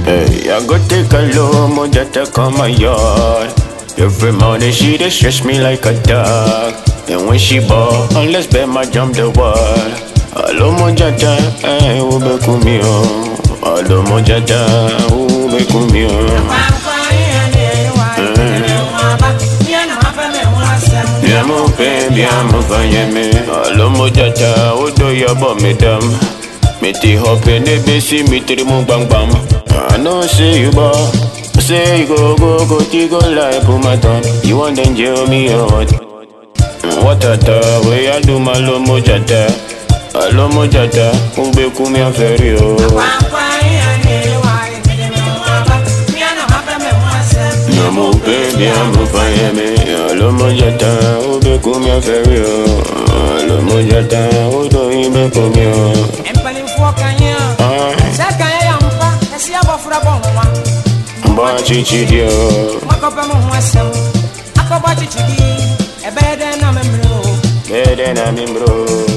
Hey, I go take a low moja take on my yard. Every morning she dey stress me like a dog. And when she ball, unless bet my jump the wall. Alo moja ta, eh, ube kumio. Alo moja ta, ube kumio. Bien mon père, bien mon vanyeme. Alo moja ta, odo yabo medam. Me ti hope ne besi mi tri mo bang bang. I know say you ball. Say you go go go ti go like put my thumb. You want then jail me or what? What a ta way I do my lo mojata. Alo mojata, ube kumi aferi o. Na mo pe bien mo fanyeme. Alo mojata, ube kumi aferi o. Alo mojata, odo ibe kumi o. mpanimfoɔ kanyɛ Ah, sɛ kanyɛ yɛ mpa ɛsi abɔfra bɔ nhoma mba chichi dio. makɔpɛ mo ho asɛm akɔbɔ kyekyedi ɛbɛyɛ dɛn na memmerɛ o Better than me, bro.